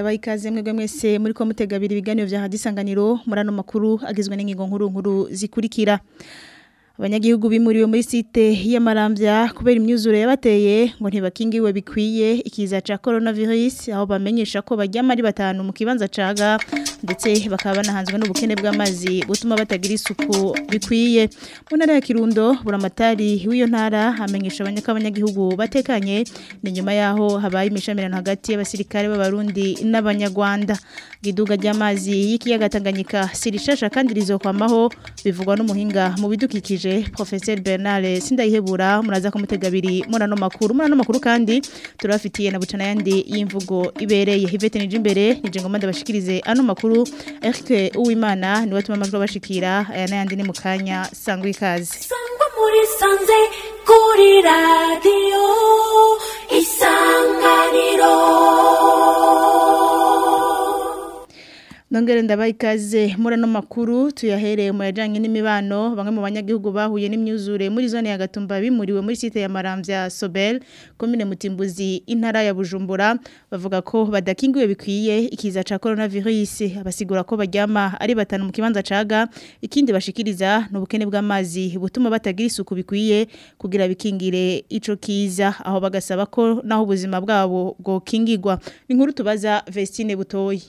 ndabaye ikaze mwebwe mwese muri ko mutegabira ibiganiro vya hadisanganiro murano makuru agizwe n'ingingo nkuru nkuru zikurikira abanyagihugu bimuriwe muri site y'amaramvya kubera imyuzure yabateye ngo ntibakingiwe bikwiye ikiza ca coronavirus aho bamenyesha ko baryama ari batanu mu kibanza caga ndetse bakaba banahanzwe n'ubukene bw'amazi butuma batagira isuku bikwiye mu ntara ya Kirundo buramatari w'iyo ntara amenyesha abanyagihugu batekanye ni nyuma yaho habaye imishamirano hagati y'abasirikare b'abarundi n'abanyarwanda iduga ry'amazi y'ikiyaga Tanganyika sirishasha kandi rizokwamaho bivugwa n'umuhinga mu bidukikije Professeur Bernard Sindayihebura muraza kumutega abiri murano makuru murano makuru kandi turafitiye na bucana yandi y'imvugo ibereye Hivete nije imbere nije ngoma ndabashikirize ano makuru Eric Uwimana niwe tuma amajwi bashikira aya nayandi ni mukanya sangwa ikaze sangwa muri sanze kuri radio isanganiro Nongere ndabaye ikaze muri ano makuru tuyahereye mu yajanye n'imibano bamwe mu banyagihugu bahuye n'imyuzure muri zone ya Gatumba bimuriwe muri site ya Maramvya Sobel commune Mutimbuzi intara ya Bujumbura bavuga ko badakingiwe bikwiye ikiza ca coronavirus abasigura ko baryama ari batanu mu kibanza caga ikindi bashikiriza n'ubukene bw'amazi butuma batagira isuku bikwiye kugira bikingire ico kiza aho bagasaba ko naho ubuzima bwabo bwo kingirwa ni nkuru tubaza Vestine Butoyi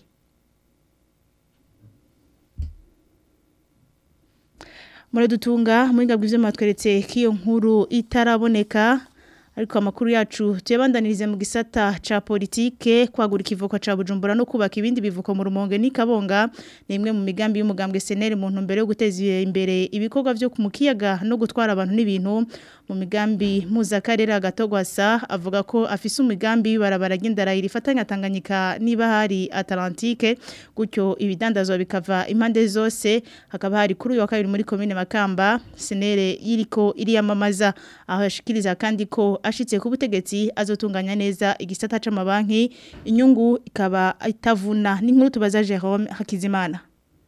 muradutunga muhinga bw'ivyo matweretse kiyo nkuru itaraboneka ariko amakuru yacu tuyabandanirize mu gisata ca politike kwagura ikivuko ca Bujumbura no kubaka ibindi bivuko mu rumonge ni kabonga ni imwe mu migambi y'umugambwe SNL mu ntumbero yo guteza imbere ibikorwa vyo ku mukiyaga no gutwara abantu n'ibintu mu migambi muzakarera gatogwasa avuga ko afise umugambi w'ibarabara ry'indarayira ifatanya Tanganyika niba hari Atlantique gutyo ibidandazwa bikava impande zose hakaba hari kuri uyu wa kabiri muri commune Makamba SNL yiriko iriyamamaza aho yashikiriza kandi ko ashitse ku butegetsi azotunganya neza igisata c'amabanki inyungu ikaba itavuna n'inkuru tubaza Jerome Hakizimana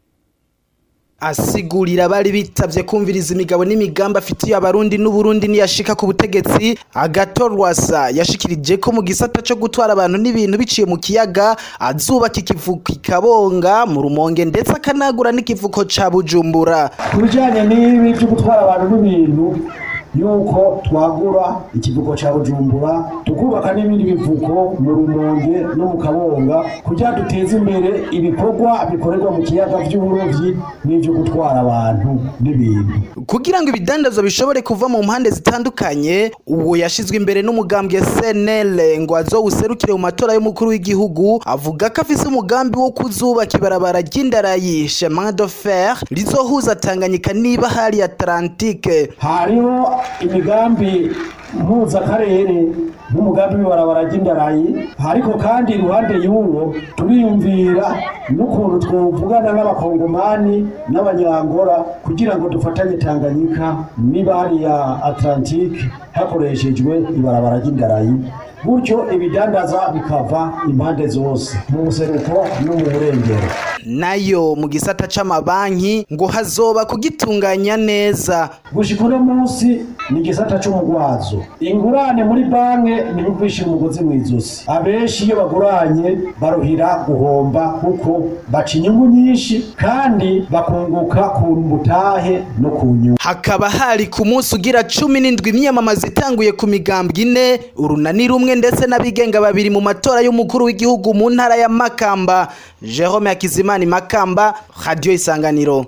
asigurira bari bitavye kumviriza imigabo n'imigambi afitiye abarundi n'uburundi niyashika ku butegetsi agatorwasa yashikirije ko mu gisata co gutwara abantu n'ibintu biciye mu kiyaga azubaka ikivuko ikabonga mu rumonge ndetse akanagura n'ikivuko ca bujumbura ku bijanye n'ibi vyo gutwara abantu n'ibintu yuko twagura ikivuko ca bujumbura tukubaka n'ibindi bivuko mu rumonge no mu kabonga kugira duteze imbere ibikorwa bikorerwa mu kiyaga vy'uburovyi n'ivyo gutwara abantu n'ibintu kugira ngo ibidandazwa bishobore kuva mu mpande zitandukanye uwo yashizwe imbere n'umugambwe SNL ngo azowuserukire mu matora y'umukuru w'igihugu avuga ko afise umugambi wo kuzubaka ibarabara ry'indarayi chemin de fer rizohuza Tanganyika niba hari Atlantique hariho imigambi mpuzakarere n'umugambi w'ibarabara ry'indarayi ariko kandi iruhande y'uwo turiyumvira n'ukuntu twovugana n'abakongomani n'abanyangora kugira ngo dufatanye tanganyika niba hariya atlantique hakoreshejwe ibarabara ry'indarayi gutyo ibidandaza bikava impande zose mu buseruko no mu burengero nayo mu gisata c'amabanki ngo hazoba kugitunganya neza gushika uno munsi ni igisata c'umugwazo ingurane muri banke ntibigwisha umugozi mw'izosi abenshi iyo baguranye baruhira guhomba kuko baca inyungu nyinshi kandi bakunguka ku mutahe no ku nyungu hakaba hari ku munsi ugira cumi n'indwi imyamamazo itanguye ku migambwe ine urunani rumwe ndetse n'abigenga babiri mu matora y'umukuru w'igihugu mu ntara ya Makamba Jerome Hakizimana Makamba Radio Isanganiro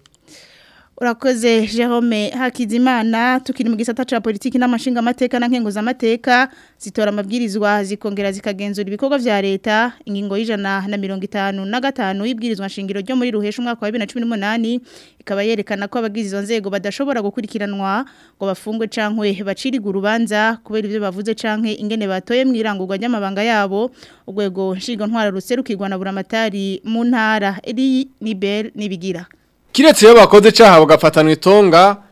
Urakoze Jerome Hakizimana tukiri mu gisata ca politiki n'amashinga amateka na nkengo z'amateka zitora amabwirizwa zikongera zikagenzura ibikorwa vya leta ingingo y'ijana na mirongo itanu na gatanu y'ibwirizwa nshingiro ryo muri ruhesha umwaka wa 2018 ikaba yerekana ko abagize izo nzego badashobora gukurikiranwa ngo bafungwe cankwe baciriga urubanza kubera ivyo bavuze canke ingene batoye mwirangurwa ry'amabanga yabo urwego nshinga ntwara ruserukirwa na buramatari mu ntara eri nibel nibigira Kiretse iyo bakoze caha bagafatanwa itonga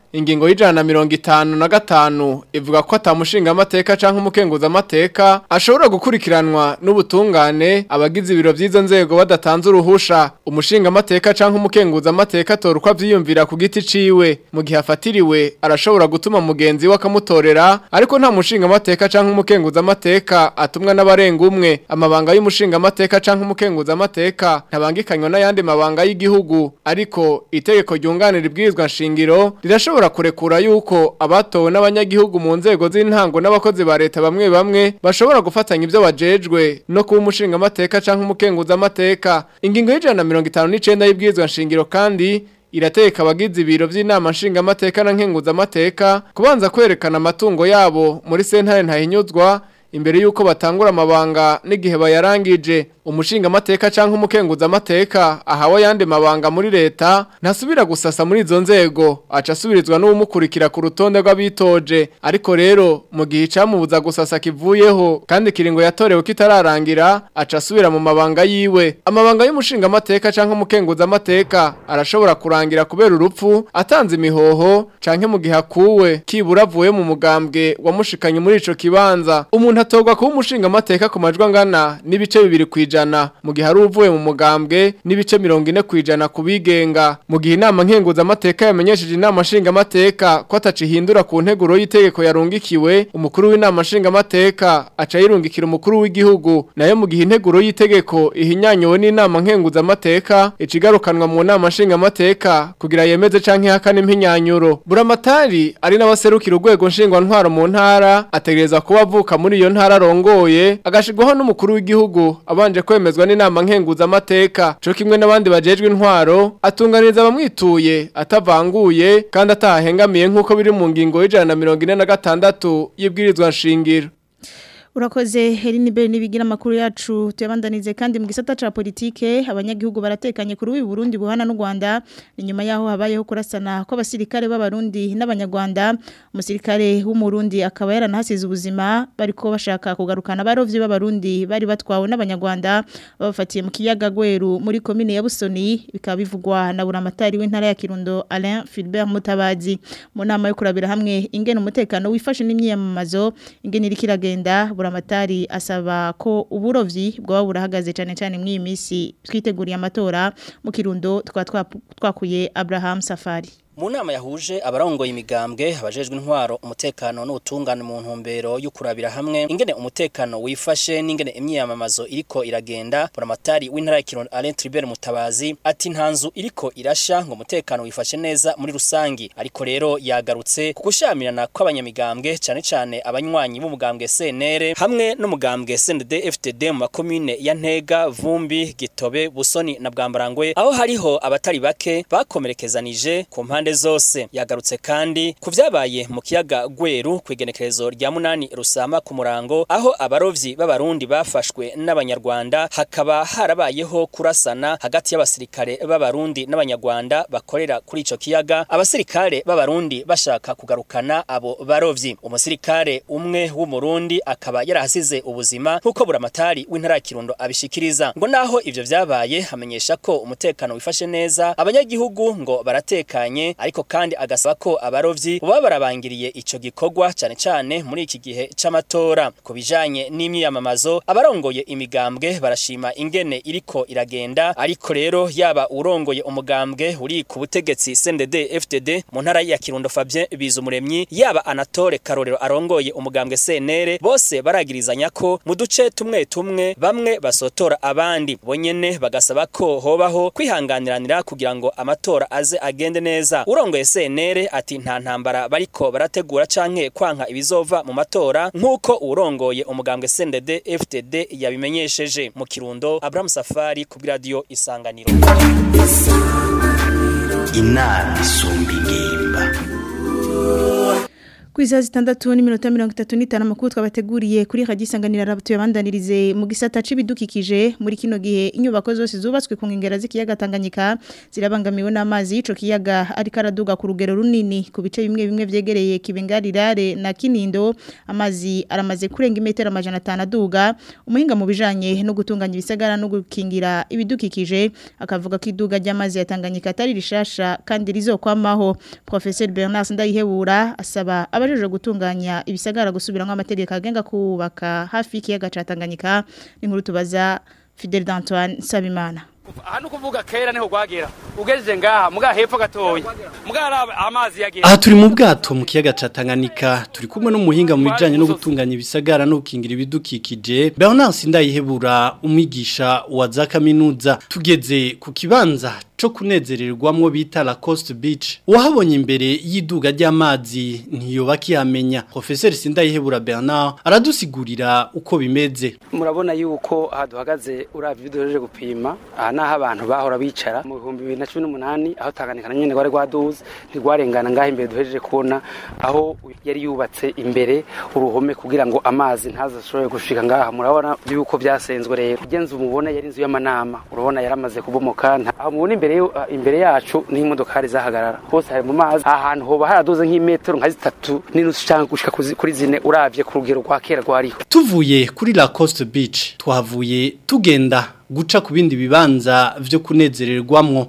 ingingo y'ijana na mirongo itanu na gatanu ivuga ko atamushinga amateka canke umukenguza amateka ashobora gukurikiranwa n'ubutungane abagize ibiro vy'izo nzego badatanze uruhusha umushinga amateka canke umukenguza amateka atora uko avyiyumvira ku giti ciwe mu gihe afatiriwe arashobora gutuma mugenzi we akamutorera ariko nta mushinga amateka canke umukenguza amateka atumwa n'abarenga umwe amabanga y'umushinga amateka canke umukenguza amateka ntabangikanywa n'ayandi mabanga y'igihugu ariko itegeko ryunganira ibwirizwa nshingiro rirashobora kurekura yuko abatowe n'abanyagihugu mu nzego z'intango n'abakozi ba leta bamwe bamwe bashobora gufatanya ibyo bajejwe no kuba umushinga amateka canke umukenguza amateka ingingo y'ijana na mirongo itanu n'icenda y'ibwirizwa nshingiro kandi irateka abagize ibiro by'inama nshingamateka na nkenguzamateka kubanza kwerekana amatungo yabo muri sentare ntahinyuzwa imbere y'uko batangura amabanga n'igihe bayarangije umushinga amateka cyangwa umukenguza amateka ahawe yandi mabanga muri leta ntasubira gusasa muri izo nzego aca asubirizwa n'umukurikira ku rutonde rw'abitoje ariko rero mu gihe icamubuza gusasa kivuyeho kandi kiringo yatorewe kitararangira aca asubira mu mabanga yiwe amabanga y'umushinga amateka cyangwa umukenguza amateka arashobora kurangira kubera urupfu atanze imihoho canke mu gihe akuwe kibura avuye mu mugambwe wamushikanye muri ico kibanza umuntu atorwa kuba umushinga amateka ku majwi angana n'ibice bibiri kwijana mu gihe ari uvuye mu mugambwe n'ibice mirongo ine kwijana ku bigenga mu gihe inama nkenguza amateka yamenyesheje inama nshinga amateka ko atacihindura ku nteguro y'itegeko yarungikiwe umukuru w'inama nshinga amateka aca yirungikira umukuru w'igihugu nayo mu gihe integuro y'itegeko ihinyanyuwe n'inama nkenguza amateka icigarukanwa mu nama nshinga amateka kugira yemeze canke ihakane impinyanyuro buramatari ari n'abaserukira urwego nshingwantwaro mu ntara ategereza kuba avuka muri iyo ntara arongoye agashirwaho n'umukuru w'igihugu abanje kwemezwa n'inama nkenguza amateka co kimwe n'abandi bajejwe intwaro atunganiriza abamwituye atavanguye kandi atahengamiye nk'uko biri mu ngingo y'ijana na mirongo ine na gatandatu y'ibwirizwa nshingiro Urakoze Herini Bell nibigira makuru yacu tuyabandanize kandi mu gisata ca politike abanyagihugu baratekanye kuri uyu Burundi buhana n'u Rwanda ni nyuma yaho habayeho kurasana ko abasirikare b'abarundi n'abanyarwanda umusirikare w'umurundi akaba yaranahasize ubuzima bariko bashaka kugarukana barovyi b'abarundi bari batwawe n'abanyarwanda babafatiye mu kiyaga Gweru muri commune ya Busoni bikaba bivugwa na buramatari w'intara ya Kirundo Alain Philbert Mutabazi mu nama yo kurabira hamwe ingene umutekano wifashe n'imyiyamamazo ingene irikiragenda buramatari asaba ko uburovyi bwaba burahagaze cyane cyane muri iyi minsi twiteguriye amatora mu kirundo twa twakuye Abraham Safari mu nama yahuje abarongoye imigambwe abajejwe intwaro umutekano n'ubutungane mu ntumbero yo kurabira hamwe ingene umutekano wifashe n'ingene imyiyamamazo iriko iragenda buramatari w'intara ya Kirundo Alain Tribert Mutabazi ati nta nzu iriko irasha ngo umutekano wifashe neza muri rusangi ariko rero yagarutse ku gushamirana kw'abanyamigambwe cyane cyane abanywanyi b'umugambwe CNR hamwe n'umugambwe CNDD FTD mu makomine ya Ntega Vumbi Gitobe Busoni na Bwambarangwe aho hariho abatari bake bakomerekezanije ku mpande zose yagarutse kandi ku vyabaye mu kiyaga Gweru kwigenekerezo rya munani rusama ku murango aho abarovyi b'abarundi bafashwe n'abanyarwanda hakaba harabayeho kurasana hagati y'abasirikare b'abarundi n'abanyarwanda bakorera kuri ico kiyaga abasirikare b'abarundi bashaka kugarukana abo barovyi umusirikare umwe w'umurundi akaba yarahasize ubuzima nk'uko buramatari w'intara ya Kirundo abishikiriza ngo naho ivyo vyabaye hamenyesha ko umutekano wifashe neza abanyagihugu ngo baratekanye ariko kandi agasaba ko abarovyi baba barabangiriye ico gikorwa cyane cyane muri iki gihe c'amatora ku bijanye n'imyiyamamazo abarongoye imigambwe barashima ingene iriko iragenda ariko rero yaba urongoye umugambwe uri ku butegetsi CNDD FDD mu ntara ya Kirundo Fabien Bizumuremyi yaba Anatole Karorero arongoye umugambwe CNR bose baragirizanya ko mu duce tumwe tumwe bamwe basotora abandi bonyene bagasaba ko hobaho kwihanganiranira kugira ngo amatora aze agende neza urongoye CNR ati nta ntambara bariko barategura canke kwanka ibizova mu matora nkuko urongoye umugambwe CNDD FTD yabimenyesheje mu Kirundo Abraham Safari ku radio Isanganiro inama isumba ingimba Kwiza zitandatu n'iminota mirongo itatu n'itanu amakuru twabateguriye kuri radio isanganira rabutu yabandanirize mu gisata c'ibidukikije muri kino gihe inyubako zose zubatswe ku nkengera z'ikiyaga Tanganyika zirabangamiwe n'amazi y'ico kiyaga ariko araduga ku rugero runini ku bice bimwe bimwe vyegereye Kibengarirare na Kinindo amazi aramaze kurenga imetero amajana atanu aduga umuhinga mu bijanye no gutunganya ibisagara no gukingira ibidukikije akavuga ko iduga ry'amazi ya Tanganyika atari rishasha kandi rizokwamaho Professeur Bernard Ndayihebura asaba abajejwe gutunganya ibisagara gusubiramwo amategeko agenga kubaka hafi y'ikiyaga ca Tanganyika n'inkuru tubaza Fidel d'Antoine Sabimana aha ni kuvuga kera niho gwagera ugejeje ngaha muga hepfo gatoya muga hari amazi yagera aha turi mu bwato mu kiyaga ca Tanganyika turi kumwe n'umuhinga mu bijanye no gutunganya ibisagara no gukingira ibidukikije Bernard Sindayihebura umwigisha wa za kaminuza tugeze ku kibanza co kunezererwamwo bita La Coast Beach wahabonye imbere y'iduga ry'amazi ntiyoba kiyamenya Professeur Sindayihebura Bernard aradusigurira uko bimeze murabona yuko aha duhagaze uravye bidojeje gupima aha naho abantu bahora bicara mu bihumbi bibiri na cumi n'umunani aho Tanganyika na nyene rwari rwaduze ntirwarengana ngaho imbere duhejeje kubona aho yari yubatse imbere uruhome kugira ngo amazi ntazashobore gushika ngaha murabona yuko byasenzwe rero ugenze umubona yari inzu y'amanama urabona yaramaze kubomoka aho mubona imbere imbere yacu ni imodokari zahagarara hose hari mu mazi ahantu hoba haraduze nk'imetero nka zitatu n'inusu cyangwa gushika kuri zine uravye ku rugero rwa kera rwariho tuvuye kuri La Coast Beach twahavuye tugenda guca ku bindi bibanza vyo kunezererwamwo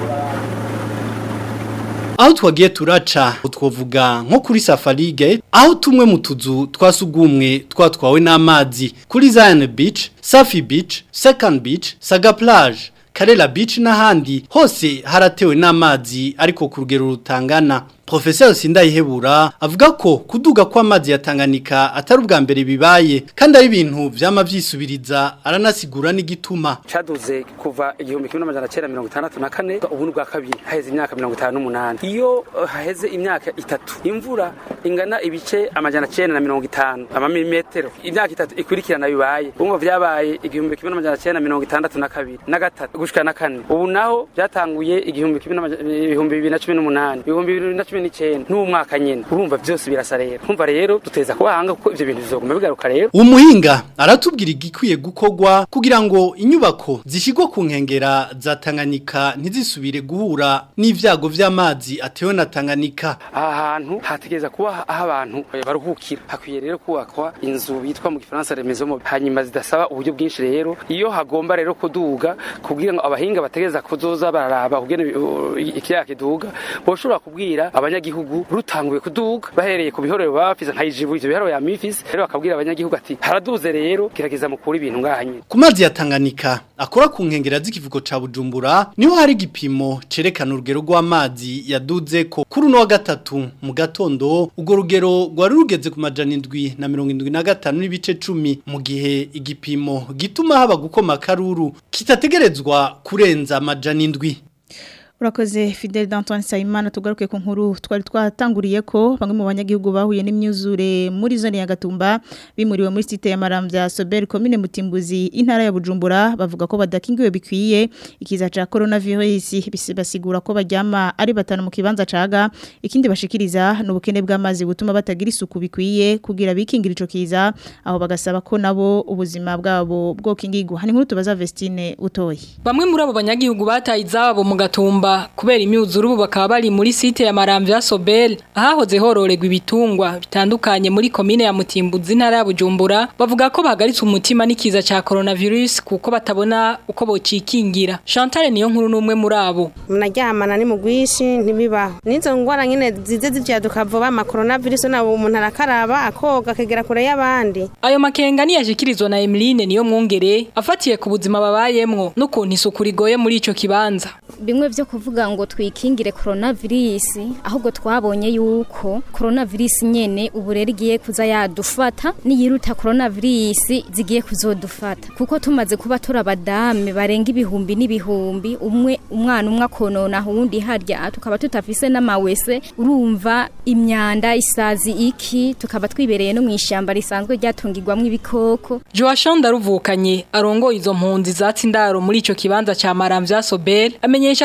aho twagiye turaca twavuga nko kuri safarige aho tumwe mu tuzu twasugumwe twatwawe n'amazi kuri Zion Beach Safi Beach Second Beach Saga Plage Karela Beach n'ahandi hose haratewe n'amazi ariko ku rugero rutangana Professor Sindayihebura avuga ko kuduga kw'amazi ya Tanganyika atari ubwa mbere bibaye kandi ari ibintu vyama vyisubiriza aranasigura n'igituma caduze kuva igihumbi kimwe n'amajana cenda mirongo itandatu na kane ubu bwa kabiri haheze imyaka mirongo itanu n'umunani iyo uh, haheze imyaka itatu imvura ingana ibice amajana cenda na mirongo itanu amamilimetero imyaka itatu ikurikirana bibaye umva vyabaye igihumbi kimwe n'amajana cenda mirongo itandatu na kabiri na gatatu gushika na kane ubu naho vyatanguye igihumbi kimwe ibihumbi bibiri na cumi n'umunani ibihumbi bibiri na cumi n'icyenda n'umwaka nyine urumva byose birasa rero kumva rero duteza kubahanga kuko ivyo bintu bizoguma bigaruka rero umuhinga aratubwira igikwiye gukorwa kugira ngo inyubako zishigwa ku nkengera za Tanganyika ntizisubire guhura n'ivyago vy'amazi atewe na Tanganyika aha hantu hategeza kuba aho abantu baruhukira hakwiye rero kubakwa inzu bitwa mu gifaransa remezo hanyuma zidasaba uburyo bwinshi rero iyo hagomba rero kuduga kugira ngo abahinga bategeza kuzoza bararaba kugena ikiyaga kiduga boshobora kubwira abanyagihugu rutanguye kuduga bahereye ku bihorero bafise nka ijibu ivyo bihorero ya mifisi rero bakabwira abanyagihugu ati haraduze rero gerageza mukura ibintu ngaha nyine ku mazi ya Tanganyika akora ku nkengera z'ikivugo ca Bujumbura niho hari igipimo cerekana urugero rw'amazi yaduze ko kuri uno wa gatatu mu gatondo urwo rugero rwari rugeze ku majana indwi na mirongo indwi na gatanu n'ibice cumi mu gihe igipimo gituma haba gukoma akaruru kitategerezwa kurenza amajana indwi Urakoze Fidel d'Antoine Saimana tugaruke ku nkuru twari twatanguriye ko bamwe mu banyagihugu bahuye n'imyuzure muri zone ya Gatumba bimuriwe muri site ya Maramvya Sober commune Mutimbuzi intara ya Bujumbura bavuga ko badakingiwe bikwiye ikiza ca coronavirus basigura ko bajyama ari batanu mu kibanza caga ikindi bashikiriza n'ubukene bw'amazi butuma batagira isuku bikwiye kugira bikingira ico kiza aho bagasaba ko nabo ubuzima bwabo bwo kingigwa hani nkuru tubaza Vestine utoyi Bamwe muri abo banyagihugu bataye izabo mu Gatumba kubera imyuzuru ubu bakaba bari muri site ya Maramvya Sobel ahahoze hororerwa ibitungwa bitandukanye muri komine ya Mutimbuzi ntara ya Bujumbura bavuga ko bahagaritse umutima n'ikiza ca coronavirus kuko batabona uko bocikingira Chantal niyo nkuru numwe muri abo munaryamana ni mugwishi ntibibaho nizo ngwara nyene zize zivyaduka vuba ama coronavirus nabo umuntu arakaraba akoga akegera kure y'abandi ayo makenga niyashikirizwa na Emeline niyo mwongere afatiye ku buzima babayemwo n'ukuntu isuku rigoye muri ico kibanza bimwe vyo kuvuga ngo twikingire coronavirus ahubwo twabonye yuko coronavirus nyene ubu rero igiye kuza yadufata niyiruta coronavirus zigiye kuzodufata kuko tumaze kuba turabadame barenga ibihumbi n'ibihumbi umwe umwana umwe akonona uwundi harya tukaba tutafise n'amawese urumva imyanda isazi iki tukaba twibereye no mwishamba risanzwe ryatungirwamwo ibikoko Joachon Daruvukanye arongoye izo mpunzi zatsi ndaro muri ico kibanza ca Maramvya Sobel amenyesha ko kubera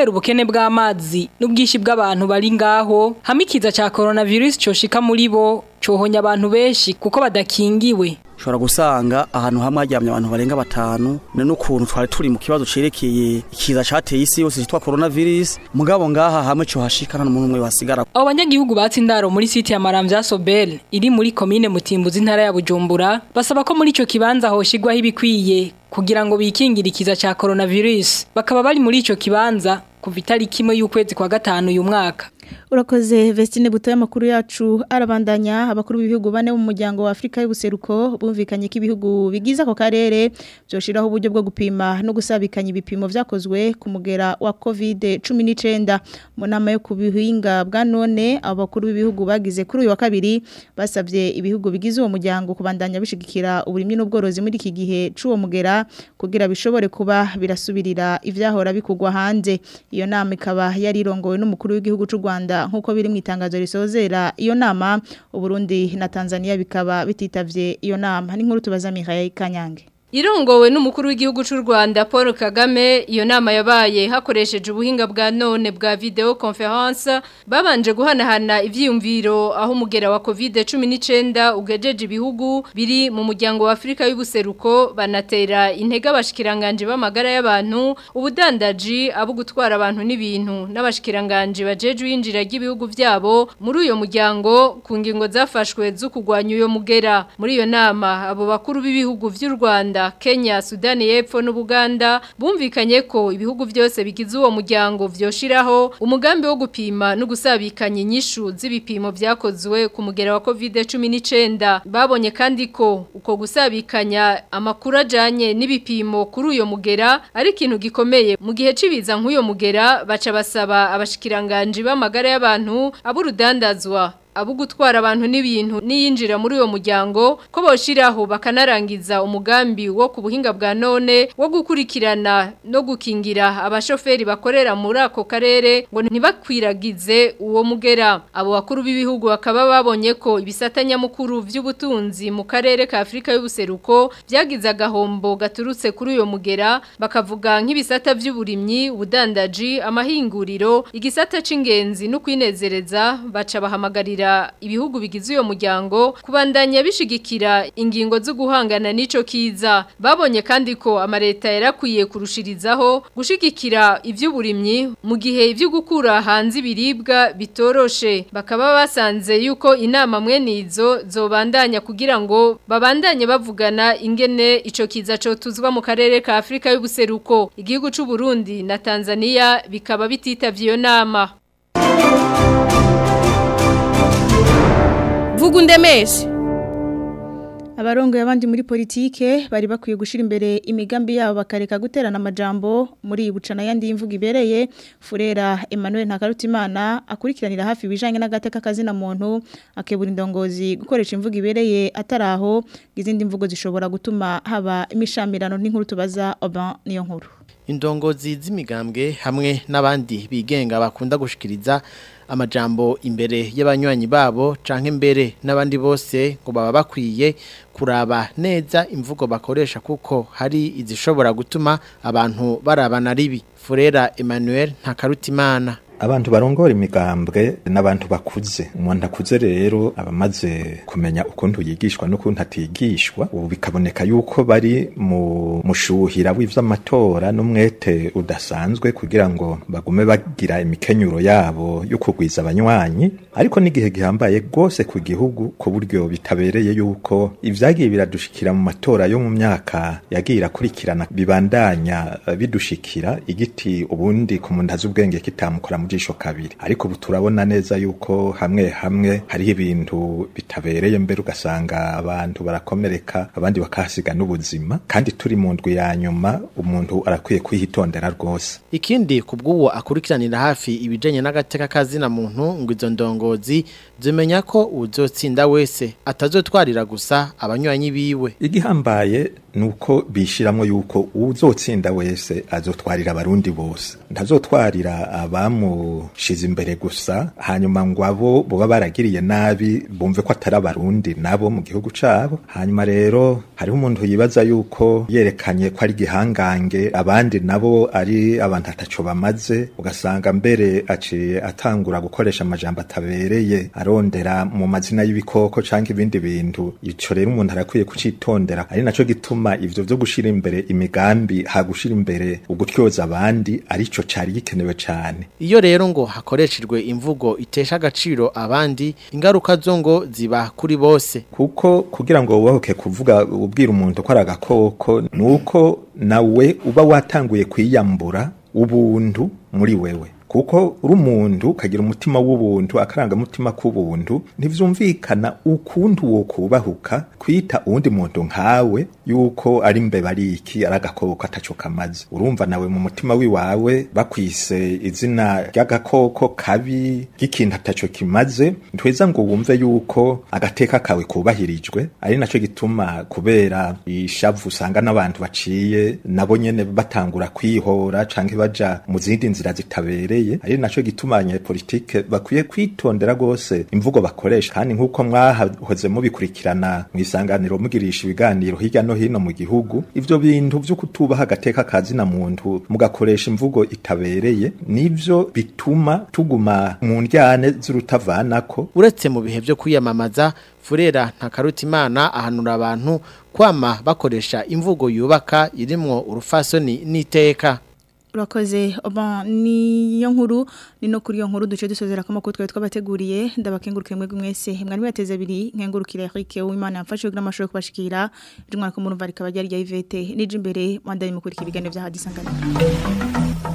kubera ubukene bw'amazi n'ubwishi bw'abantu bari ngaho hamwe ikiza ca coronavirus coshika muri bo cohonya abantu benshi kuko badakingiwe ushobora gusanga ahantu hamwe haryamye abantu barenga batanu ne n'ukuntu twari turi mu kibazo cerekeye ikiza cateye isi yose citwa coronavirus mugabo ngaha hamwe co hashika nta n'umuntu umwe wasigara abo banyagihugu batse indaro muri site ya Maramvya Sobel iri muri commune Mutimbuzi intara ya Bujumbura basaba ko muri ico kibanza hoshigwaho ibikwiye kugira ngo bikingire ikiza ca coronavirus bakaba bari muri ico kibanza kuva itariki imwe y'ukwezi kwa gatanu uyu mwaka Urakoze Vestine buto y'amakuru yacu arabandanya abakuru b'ibihugu bane mu muryango wa Afrika y'ubuseruko bumvikanye ko ibihugu bigize ako karere byoshiraho uburyo bwo gupima no gusabikanya ibipimo vyakozwe ku mugera wa COVID-19 mu nama yo kubihinga bwa none abakuru b'ibihugu bagize kuri uyu wa kabiri basavye ibihugu bigize uwo muryango kubandanya bishigikira uburimyi n'ubworozi muri iki gihe c'uwo mugera kugira bishobore kuba birasubirira ivyahora bikugwa hanze iyo nama ikaba yari irongowe n'umukuru w'igihugu c'u Rwanda nkuko biri mu itangazo risozera iyo nama Uburundi na Tanzania bikaba bititavye iyo nama n'inkuru tubaza Mihaye Kanyange Irongowe n'umukuru w'igihugu c'u Rwanda Paul Kagame iyo nama yabaye hakoresheje ubuhinga bwa none bwa video conference babanje guhanahana ivyiyumviro aho umugera wa COVID-19 ugejeje ibihugu biri mu muryango wa Afrika y'ubuseruko banatera intege abashikiranganje b'amagara y'abantu ubudandaji abo gutwara abantu n'ibintu n'abashikiranganje bajeje yinjira ry'ibihugu vyabo muri uyo muryango ku ngingo zafashwe zo kugwanya uyo mugera muri iyo nama abo bakuru b'ibihugu vy'u Rwanda Kenya, Sudani y'Epfo n'Ubuganda bumvikanye ko ibihugu byose bigize uwo muryango vyoshiraho umugambi wo gupima no gusabikanya inyishu z'ibipimo vyakozwe ku mugera wa COVID-19 babonye kandi ko uko gusabikanya amakuru ajanye n'ibipimo kuri uyo mugera ari ikintu gikomeye mu gihe cibiza nk'uyo mugera baca basaba abashikiranganje b'amagara y'abantu aburudandazwa abo gutwara abantu n'ibintu niyinjira muri uwo muryango ko boshiraho bakanarangiza umugambi wo ku buhinga bwa none wo gukurikirana no gukingira abashoferi bakorera muri ako karere ngo ntibakwiragize uwo mugera abo bakuru b'ibihugu bakaba babonye ko ibisatanya mukuru vy'ubutunzi mu karere ka Afrika y'ubuseruko byagize agahombo gaturutse kuri uyo mugera bakavuga nk'ibisata vy'uburimyi ubudandaji amahinguriro igisata c'ingenzi no kwinezereza baca bahamagarira ibihugu bigize uyo muryango kubandanya bishigikira ingingo zo guhangana n'ico kiza babonye kandi ko amareta yarakwiye kurushirizaho gushigikira ivy'uburimyi mu gihe ivyo gukura hanze ibiribwa bitoroshe bakaba basanze yuko inama mwene izo zobandanya kugira ngo babandanye bavugana ingene ico kiza cotuzwa mu karere ka Afrika y'ubuseruko igihugu c'u Burundi na Tanzania bikaba bititavye iyo nama vuga undemeshe abarongo abandi muri politike bari bakwiye gushira imbere imigambi yabo bakareka guterana amajambo muri bucana yandi y'imvugo ibereye Furera Emmanuel Ntakarutimana akurikiranira hafi ibijanye n'agateka kazina muntu akebura indongozi gukoresha imvugo ibereye ataraho izindi mvugo zishobora gutuma haba imishamirano n'inkuru tubaza Oban niyo nkuru indongozi z'imigambwe hamwe n'abandi bigenga bakunda gushikiriza amajambo imbere y'abanywanyi babo canke mbere n'abandi bose ngo baba bakwiye kuraba neza imvugo bakoresha kuko hari izishobora gutuma abantu barabana ribi Furera Emmanuel Ntakarutimana abantu barongora imigambwe n'abantu bakuze umuntu akuze rero abamaze kumenya ukuntu yigishwa n'ukuntu atigishwa ubu bikaboneka yuko bari mu mushuhira w'ivy'amatora n'umwete udasanzwe kugira ngo bagume bagira imikenyuro yabo yo kugwiza abanywanyi ariko n'igihe gihambaye rwose ku gihugu ku buryo bitabereye yuko ivyagiye biradushikira mu matora yo mu myaka yagiye irakurikirana bibandanya bidushikira igiti ubundi ku muntu azi ubwenge kitamukora mu jisho kabiri ariko ubu turabona neza yuko hamwe hamwe hariho ibintu bitabereye mbere ugasanga abantu barakomereka abandi bakahasiga n'ubuzima kandi turi mu ndwi ya nyuma umuntu arakwiye kwihitondera rwose ikindi kubw'uwo akurikiranira hafi ibijanye n'agateka kazina muntu ngo izo ndongozi zimenya ko uzotsinda wese atazotwarira gusa abanywanyi biwe igihambaye nuko bishiramwo yuko uzotsinda wese azotwarira abarundi bose ntazotwarira abamu bamushize imbere gusa hanyuma ngo abo boba baragiriye nabi bumve ko atari abarundi nabo mu gihugu cabo hanyuma rero hariho umuntu yibaza yuko yerekanye ko ari gihangange abandi nabo ari abantu ataco bamaze ugasanga mbere aciye atangura gukoresha amajambo atabereye arondera mu mazina y'ibikoko canke ibindi bintu ico rero umuntu arakwiye kucitondera ari naco gituma ivyo vyo gushira imbere imigambi ha gushira imbere ugutyoza abandi arico cari gikenewe cane iyo rero ngo hakoreshejwe imvugo itesha agaciro abandi ingaruka zo ngo ziba kuri bose kuko kugira ngo wubahuke kuvuga ubwira umuntu ko ari agakoko nuko nawe uba watanguye kwiyambura ubuntu muri wewe kuko uri umuntu ukagira umutima w'ubuntu akarangamutima k'ubuntu ntivyumvikana ukuntu wo kubahuka kwita uwundi muntu nkawe yuko ari mbeba ari iki ari agakoko ataco kamaze urumva nawe mu mutima wiwawe bakwise izina ry'agakoko kabi ry'ikintu ataco kimaze ntweza ngo wumve yuko agateka kawe kubahirijwe ari naco gituma kubera ishavu usanga n'abantu baciye nabo nyene batangura kwihora canke baja mu zindi nzira zitabereye ari naco gituma abanyepolitike bakwiye kwitondera gose imvugo bakoresha kandi nk'uko mwahoze mubikurikirana mu isanganiro mugirisha ibiganiro hirya no hino mu gihugu ivyo bintu vyo kutubaha agateka kazina muntu mugakoresha imvugo itabereye nivyo bituma tuguma mu ndyane z'urutavanako uretse mu bihe byo kwiyamamaza furera ntakarutimana ahanura abantu kwama bakoresha imvugo yubaka irimwo urufasoni n'iteka urakoze oba niyo nkuru ni no kuri iyo nkuru duce dusozera ko makuru twari twabateguriye ndabakenguruke mwebwe mwese mwari mwateze abiri nkengurukire Eric Uwimana yamfashe kugira amashuri kubashikira rimwe ko murumva rikaba ryari rya Ivete nije imbere mwandanye mukurikira ibiganiro bya hadisanganira